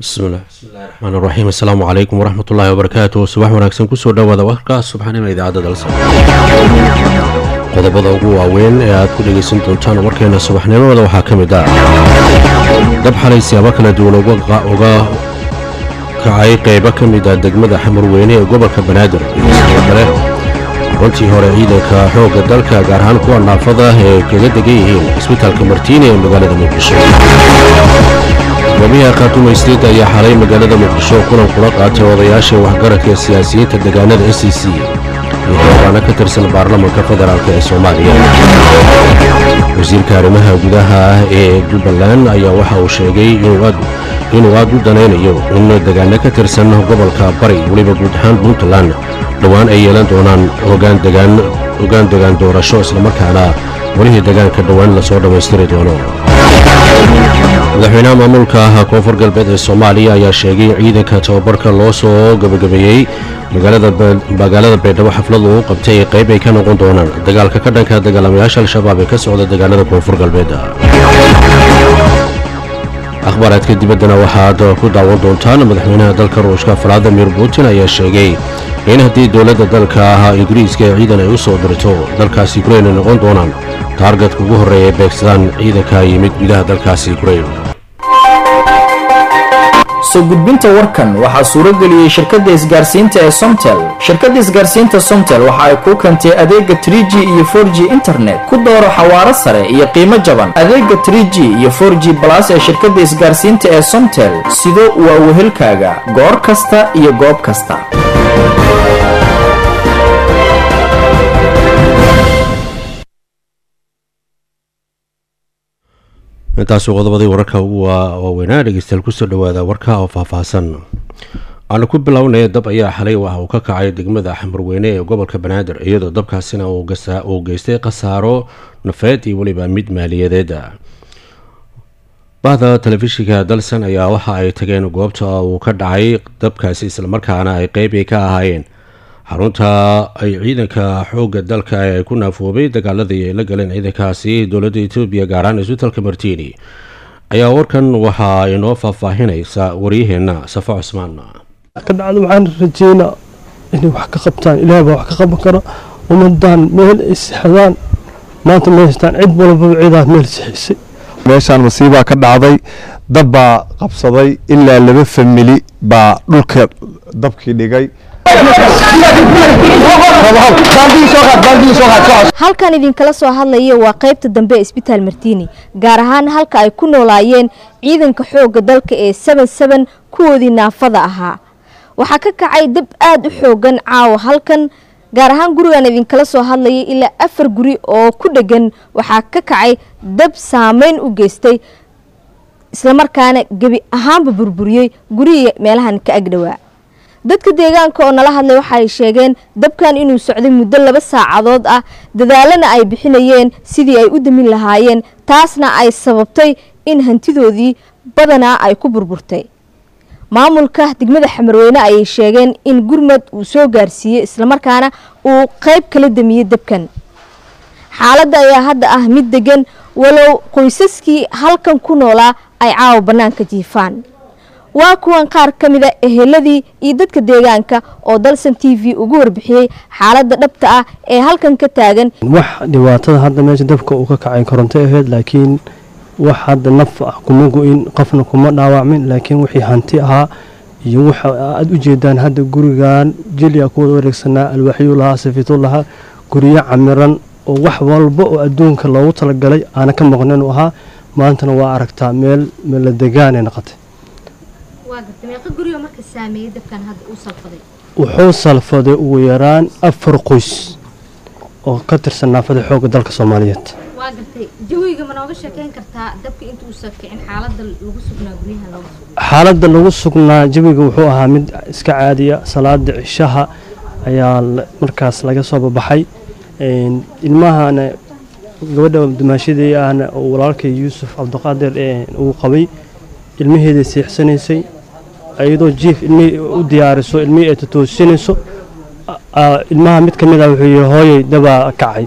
bismillahi raxmaan raxiim assalaamu calaykum waraxmatullaahi wabarakaatu subax wanaagsan kusoo dhowaada warka subaxnimo idaacadda dalsa qodobada ugu waaweyn ee aad ku dhegaysan doontaan warkeena subaxnimada waxaa ka mid ah dab xalay siyaabo kala duwan uga kacay qaybo ka mid ah degmada xamarweyne ee gobolka banaadir iyo sidoo kale runtii hore ciidanka xoogga dalka gaar ahaan kuwa naafada ee kaga degan yihiin cisbitaalka martiini ee magaalada muqdisho gobyaha khaatumaysteed ayaa xalay magaalada muqdisho kulan kula qaatay odayaasha waxgaradka siyaasiyiinta deegaanada s c c iyo xildhibaano ka tirsan baarlamanka federaalk ee soomaaliya wasiirka arrimaha gudaha ee jubbaland ayaa waxa uu sheegay inuu aad u danaynayo in deegaano ka tirsan gobolka bari weliba guud ahaan puntland dhowaan ay yeelan doonaan ogaan degaan doorasho islamarkaana welihii degaanka dhowaan lasoo dhammaystiri doono madaxweynaha maamulka koonfur galbeed ee soomaaliya ayaa sheegay in ciidanka tababarka loo soo gabagabeeyey magaalada baydhabo xaflad uu qabtay ee qayb ay ka noqon doonaan dagaalka ka dhanka dagaalamayaasha al-shabaab ee ka socda deegaanada koonfur galbeed akhbaaraadka dibaddana waxaad ku daawan doontaan madaxweynaha dalka ruushka valadimir putin ayaa sheegay in haddii dowladda dalka ingiriiska ee ciidan ay u soo dirto dalkaas yukrain ay noqon doonaan taargetka ugu horreeya ee beegsadaan ciidanka yimid gudaha dalkaas yukrain soo gudbinta warkan waxaa suuro geliyey shirkadda isgaarsiinta ee somtel shirkadda isgaarsiinta somtel waxa ay kuu keentay adeega trie g iyo for g internet ku dooro xawaaro sare iyo qiimo jaban adeega trie g iyo for g balas ee shirkadda isgaarsiinta ee somtel sido waa wehelkaaga goor kasta iyo goob kasta intaasu qodobadii wararka ugu waaweynaa dhegeystayaal kusoo dhowaada warka oo faahfaahsan aanu ku bilownay dab ayaa xalay waxa uu ka kacay degmada xamarweyne ee gobolka banaadir iyadoo dabkaasina uu geystay khasaaro nafeed iyo weliba mid maaliyadeed bahda telefishinka dalsan ayaa waxa ay tageen goobta uu ka dhacay dabkaasi islamarkaana ay qeybi ka ahaayeen xarunta ay ciidanka xoogga dalka ee ku naafoobay dagaaladii ay la galeen ciidankaasi dowladda etoobiya gaaraan isbitaalka martiini ayaa warkan waxaa inoo faahfaahinaysa waryaheenna safo cusmaan ka dhacda waxaan rajeynaa inay wax ka qabtaan ilaah baa wax ka qaban kara ummadaan meel ay sixdaan maanta ma haystaan cid walbaba ciidaas meel sixisay meeshaan masiibaa ka dhacday dab baa qabsaday ilaa laba famili baa dhulka dabkii dhigay halkan idinkala soo hadlaya waa qaybta dambe ee isbitaal martiini gaar ahaan halka ay ku noolaayeen ciidanka xoogga dalka ee saban saban kuwoodii naafada ahaa waxaa ka kacay dab aada u xoogan caawa halkan gaar ahaan gurigan idinkala soo hadlayay ilaa afar guri oo ku dhegan waxaa ka kacay dab saameyn u geystay islamarkaana gebi ahaanba burburiyey gurihii meelahan ka agdhowaa dadka deegaanka oo nala hadlay waxaay sheegeen dabkan inuu socday muddo laba saacadood ah dadaalana ay bixinayeen sidii ay u damin lahaayeen taasna ay sababtay in hantidoodii badanaa ay ku burburtay maamulka degmada xamarweyne ayay sheegeen in gurmad uu soo gaarsiiyey islamarkaana uu qayb kala damiyey dabkan xaaladda ayaa hadda ah mid degan walow qoysaskii halkan ku noolaa ay caawa bannaanka jiifaan waa kuwan qaar ka mida eheladii iyo dadka deegaanka oo dalsan t v ugu warbixiyey xaaladda dhabta ah ee halkan ka taagan wax dhibaatada hadda meesha dabka uu ka kacay koronto aheyd laakiin wax hadda naf ah kuma go-in qofna kuma dhaawacmin laakiin wixii hanti ahaa iyo waxa aad u jeedaan hadda gurigan jeliya kuwada wareegsanaa alwaaxyuu lahaa safiitu lahaa guryo camiran oo wax walba oo adduunka loogu talagalay aana ka maqnin u ahaa maantana waa aragtaa meel meela degaanay noqotay wuxuu salfaday ugu yaraan afar qoys oo ka tirsan naafada xoogga dalka soomaaliyeed xaaladda lagu sugnaa jawiga wuxuu ahaa mid iska caadiya salaada cishaha ayaa markaas laga soo babaxay ilmahana gabadha dumaashadii ahna walaalkay yuusuf cabdiqaadir uu qabay ilmaheeday seexsanaysay iyadoo jiif ilmihii u diyaariso ilmihii ay tatoosinayso ilmaha mid ka mid ah wuxuu yihi hooyay dabaa kacay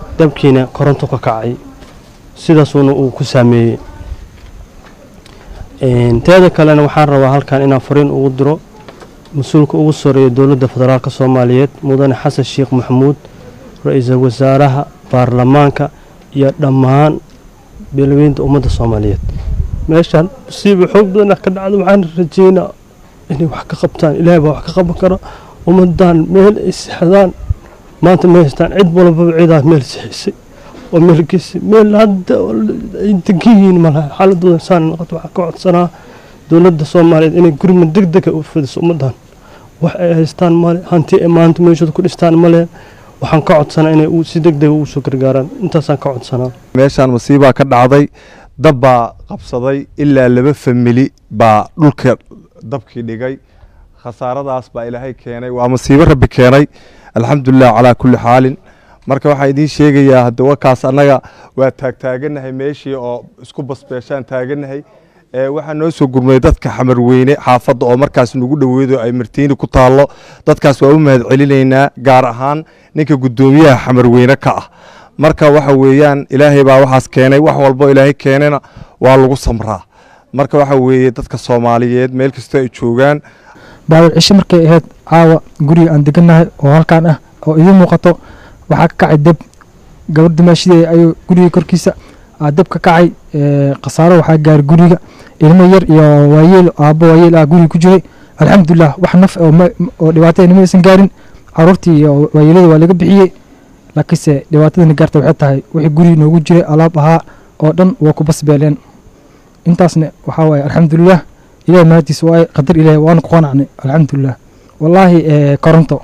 dabkiina koronto ka kacay sidaasuuna uu ku saameeyey teeda kalena waxaan rabaa halkan inaan fariin ugu diro mas-uulka ugu soreeya dowladda federaalk soomaaliyeed mudane xasan sheekh maxamuud ra-iisul wasaaraha baarlamaanka iyo dhammaan beelaweynta ummadda soomaaliyeed meeshaan musiiba xoog badan ka dhacda waxaan rajeynaa inay wax ka qabtaan ilaahay baa wax ka qaban kara ummadan meel ay sexdaan maanta ma haystaan cid walbaba ciidaa meel sexisay oo meel geysay meel hadda ay degan yihiin malaha xaaladooda saan noqoto waxaan ka codsanaa dowladda soomaaliyeed inay gurma deg dega u fidiso ummadan wax ay haystaan male hanti ay maanta meeshooda ku dhistaan male waxaan ka codsanaa inay si deg dega ugu soo gargaaraan intaasaan ka codsanaa meeshaan masiibaa ka dhacday dab baa qabsaday ilaa laba famili baa dhulka dabkii dhigay khasaaradaas baa ilaahay keenay waa masiibo rabbi keenay alxamdulilah calaa kulli xaalin marka waxaan idiin sheegayaa hadda wakaas annaga waa taagtaaganahay meeshii oo isku basbeeshaan taaganahay waxaa noo soo gurmay dadka xamarweyne xaafadda oo markaas nagu dhoweedo ay martiini ku taallo dadkaas waa u mahad celinaynaa gaar ahaan ninka guddoomiyaha xamarweyne ka ah marka waxa weeyaan ilaahay baa waxaas keenay wax walbo ilaahay keenana waa lagu samraa marka waxa weeye dadka soomaaliyeed meel kastoo ay joogaan baawil cisho markay ahayd caawa guriga aan degannahay oo halkaan ah oo idiin muuqato waxaa ka kacay deb gabar dimaashidee ayuu guriga korkiisa aa deb ka kacay khasaaro waxaa gaaray guriga ilmo yar iyo waayeel aabbo waayeel ah guriga ku jiray alxamdulilah wax naf oo dhibaatada nima aysan gaarin caruurtii iyo waayeelada waa laga bixiyey laakiinse dhibaatadana gaarta waxay tahay wixii guriga noogu jiray alaab ahaa oo dhan waa ku basbeeleen intaasna waxaa waaye alxamdulilah ilahi mahadiis waa qadar ilahi waana ku qanacnay alxamdulilah wallaahi koronto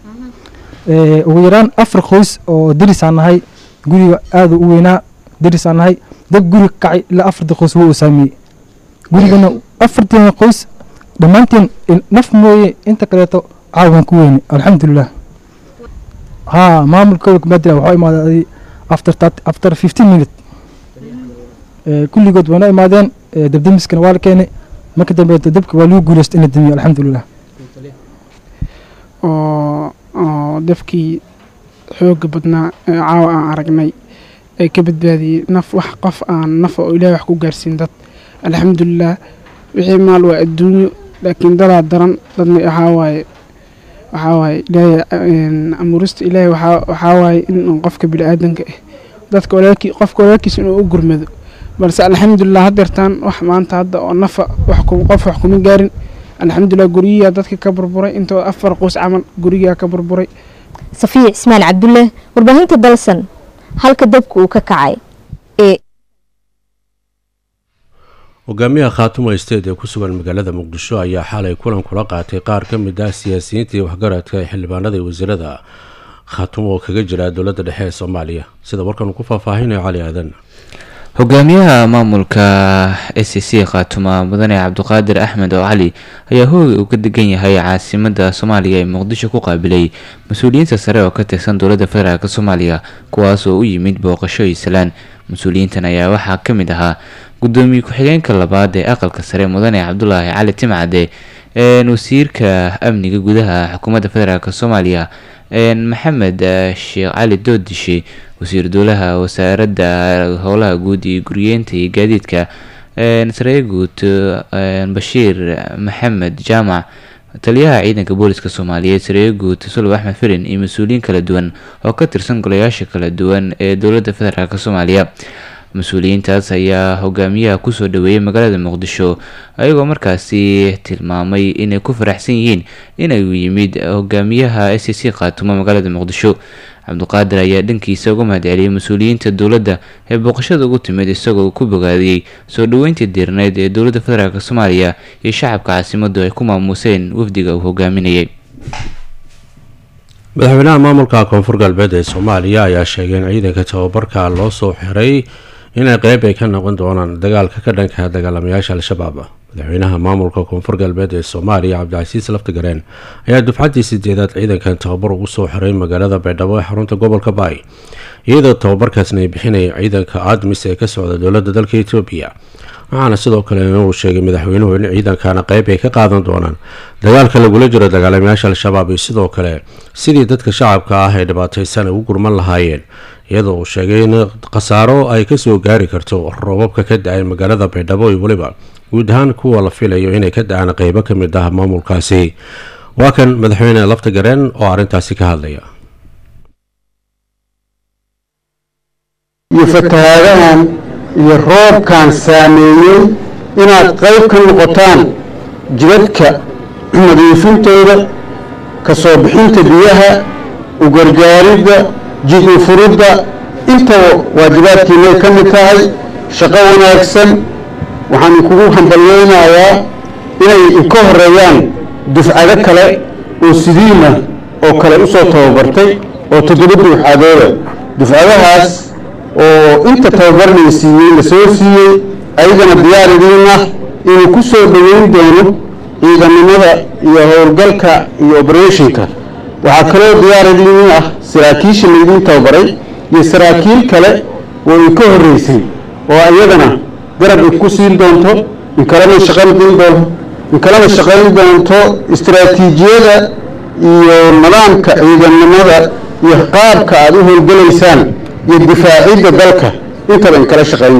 ugu yaraan afar qoys oo derisaan nahay guriga aada u weynaa derisaan nahay dab guriga ka kacay ilaa afartii qoys wuu saamiyey gurigana afartiina qoys dhammaanteen naf mooye inta kaleeto caawan ku weyne alxamdulilah haa maamulkooda kumaadila waxaa imaaday after after fifteen minute kulligood waana imaadeen dabdamiskana waa la keenay marka dambe dabka waa lagu guuleystay in la damiyo alxamdulilah oo oo dabkii xooga badnaa ee caawa aan aragnay ee ka badbaadiyey naf wax qof aan naf oo ilahay wax ku gaarsiin dad alxamdulilah wixii maal waa adduunyo laakiin dadaa daran dadna waxaa waaye waxaa waaye ilaahay amuurista ilaahay waxaa waaye in qofka bini-aadanka ah dadka walaalkii qofka walaalkiisa inuu u gurmado balse alxamdulilah haddeertaan wax maanta hadda oo nafa qof wax kuma gaarin alxamdulilah guryiyaa dadka ka burburay intoo afar qoys camal gurigaa ka burburay safiya cismaan cabdulle warbaahinta dalsan halka dabka uu ka kacay ee hogaamiyaha khaatuma state ee ku sugan magaalada muqdisho ayaa xalay kulan kula qaatay qaar ka mid ah siyaasiyiinta iyo waxgaradka ee xildhibaanada iyo wasiirada khaatuma oo kaga jira dowladda dhexe ee soomaaliya sida warkan uu ku faahfaahinayo cali aadan hogaamiyaha maamulka s c khaatuma mudane cabdiqaadir axmed oo cali ayaa hooga uu ka degan yahay caasimada soomaaliya ee muqdisho ku qaabilay mas-uuliyiinta sare oo ka tirsan dowladda federaalk soomaaliya kuwaas oo u yimid booqasho islaan mas-uuliyiintan ayaa waxaa ka mid ahaa gudoomiye ku-xigeenka labaad ee aqalka sare mudane cabdulaahi cali timcade wasiirka amniga gudaha xukuumadda federaalk soomaaliya maxamed sheekh cali doodishe wasiir dowlaha wasaaradda howlaha guud iyo guriyeenta iyo gaadiidka sareye guud bashiir maxamed jaamac taliyaha ciidanka booliska soomaaliyeed sareye guud sulub axmed firin iyo mas-uuliyiin kala duwan oo ka tirsan golayaasha kala duwan ee dowladda federaalk soomaaliya mas-uuliyiintaas ayaa hogaamiyaha kusoo dhaweeyay magaalada muqdisho ayagoo markaasi tilmaamay inay ku faraxsan yihiin inuu yimid hogaamiyaha s c khaatumo magaalada muqdisho cabdiqaadir ayaa dhankiisa uga mahadceliyay mas-uuliyiinta dowladda ee booqashada ugu timid isagoo ku bogaadiyey soo dhoweyntii diirneyd ee dowladda federaalk soomaaliya iyo shacabka caasimadu ay ku maamuuseen wafdiga uu hogaaminayay madaxweynaha maamulka koonfur galbeed ee soomaaliya ayaa sheegay in ciidanka tababarka loo soo xiray inay qeyb ay ka noqon doonaan dagaalka ka dhanka dagaalamayaasha al-shabaab madaxweynaha maamulka koonfur galbeed ee soomaaliya cabdicasiis laftigareen ayaa dufcaddii sideedaad ciidankan tababar ugu soo xiray magaalada baydhabo ee xarunta gobolka baay iyadoo tababarkaasna ay bixinaya ciidanka admis ee ka socda dowladda dalka etoobiya waxaana sidoo kale uu sheegay madaxweynuhu in ciidankana qeyb ay ka qaadan doonaan dagaalka lagula jiro dagaalamayaasha al-shabaab iyo sidoo kale sidii dadka shacabka ah ee dhibaataysan ay u gurman lahaayeen iyadoo uu sheegay in khasaaro ay kasoo gaari karto roobabka ka da-ay magaalada baydhabo iyo weliba guud ahaan kuwa la filayo inay ka da-aan qeybo ka mid ah maamulkaasi waa kan madaxweyne lafta gareen oo arrintaasi ka hadlaya iyo fatahaadahan iyo roobkan saameeyey inaad qayb ka noqotaan jidadka nadiifintooda ka soo bixinta biyaha u gargaaridda jid u furidda intaba waajibaadkiinay ka mid tahay shaqo wanaagsan waxaan kugu hambalyeynayaa inay ka horeeyaan dufcado kale oo sidiina oo kale u soo tababartay oo toddoba dufcadooda dufcadahaas oo inta tababarnay siiyey la soo siiyey ayagana diyaar idiin ah inuu ku soo dhoweyn doono ciidanimada iyo howlgalka iyo oberetionka waxaa kaloo diyaar idiin ah saraakiisha laydiin tababaray iyo saraakiil kale oo i ka horreysay oo iyadana garab i ku siin doonto in kalena shaqayn doonto in kalena shaqayn doonto istaraatiijiyada iyo nidaamka ciidannimada iyo qaabka aada u howlgalaysaan iyo difaacidda dalka intaba in kala shaqayn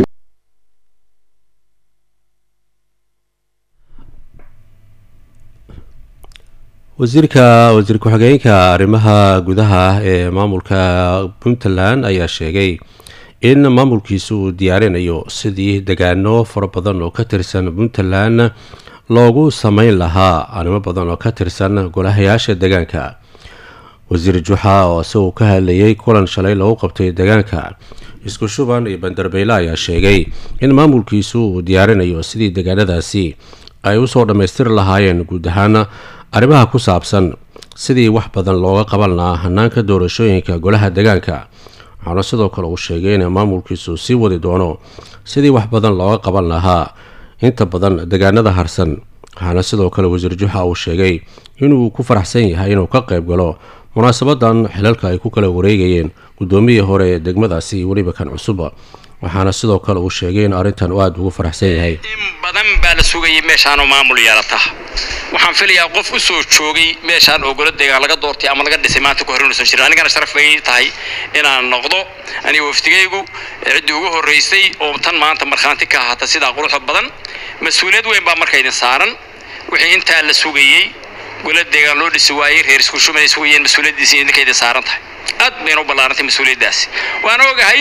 wasiirka wasiir ku-xigeenka arrimaha gudaha ee maamulka puntland ayaa sheegay in maamulkiisu uu diyaarinayo sidii degaano fara badan oo ka tirsan puntland loogu sameyn lahaa arrimo badan oo ka tirsan golahayaasha degaanka wasiir juxa oo isagoo ka hadlayay kulan shalay lagu qabtay degaanka isku shuban iyo bandarbeyle ayaa sheegay in maamulkiisu uu diyaarinayo sidii degaanadaasi ay usoo dhammaystiri lahaayeen guud ahaan arrimaha ku saabsan sidii wax badan looga qaban lahaa hanaanka doorashooyinka golaha degaanka waxaana sidoo kale uu sheegay in maamulkiisu sii wadi doono sidii wax badan looga qaban lahaa inta badan degaanada harsan waxaana sidoo kale wasiir juxa uu sheegay inuu ku faraxsan yahay inuu ka qayb galo munaasabadan xilalka ay ku kala wareegayeen guddoomiyii hore ee degmadaasi iyo weliba kan cusub waxaana sidoo kale uu sheegay in arrintan uu aada ugu faraxsan yahay in badan baa la sugayay meeshaanoo maamul yeelata waxaan filayaa qof u soo joogay meeshaan oo golo deegaan laga doortay ama laga dhisay maanta ku horeynuusan jirin anigana sharaf bay tahay inaan noqdo aniga wafdigaygu ciddii ugu horreysay oo tan maanta markhaanti ka ahaata sidaa quruxda badan mas-uuliyad weyn baa marka idin saaran wixii intaa la sugayey golo deegaan loo dhisi waayey reer isku shumay sugayeen mas-uuliyaddiisi idinka idin saaran tahay aad bayna u ballaarantay mas-uuliyaddaasi waan ogahay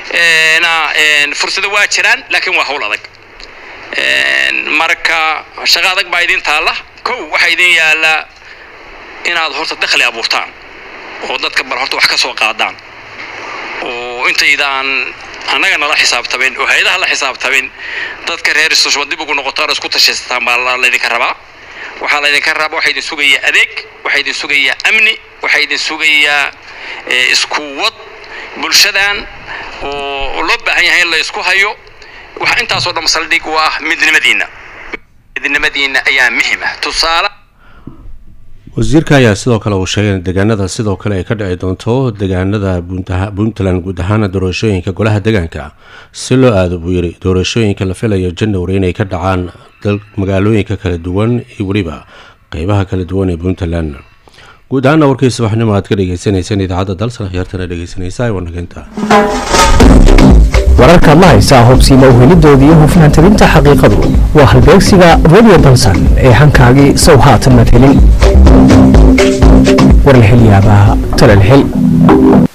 fursado waa jiraan laakiin waa hawl adag marka shaqo adag baa idin taalla kow waxaa idin yaallaa inaad horta dakhli abuurtaan oo dadka bal horta wax ka soo qaadaan oo intaydaan annaga nala xisaabtamin oo hay-adaha la xisaabtamin dadka reer isushuba dib ugu noqotaan oo isku tashaystaan baa laydinka rabaa waxaa laydinka rabaa waxaa idin sugayaa adeeg waxaa idin sugayaa amni waxaa idin sugayaa isku wad bulshadan oo loo baahan yahay in la isku hayo waxa intaasoo dhan saldhig u ah midnimadiinna midnimadiinna ayaa muhim ah tusaale wasiirka ayaa sidoo kale uu sheegay in deegaanada sidoo kale ay ka dhici doonto deegaanada puntland guud ahaan doorashooyinka golaha deegaanka si loo aado buu yidhi doorashooyinka la filayo january inay ka dhacaan magaalooyinka kala duwan iyo weliba qeybaha kala duwan ee puntland guud ahaana warkii subaxnimo aad ka dhegeysaneyseen idaacadda dalsan khiyaartana dhegeysanaysa ee wanageynta wararka ma haysaa hubsiima uhelidooda iyo hufnaan tabinta xaqiiqadu waa halbeegsiga radio dalsan ee hankaagii sow haatan mad helin war la helyaabaa talal hel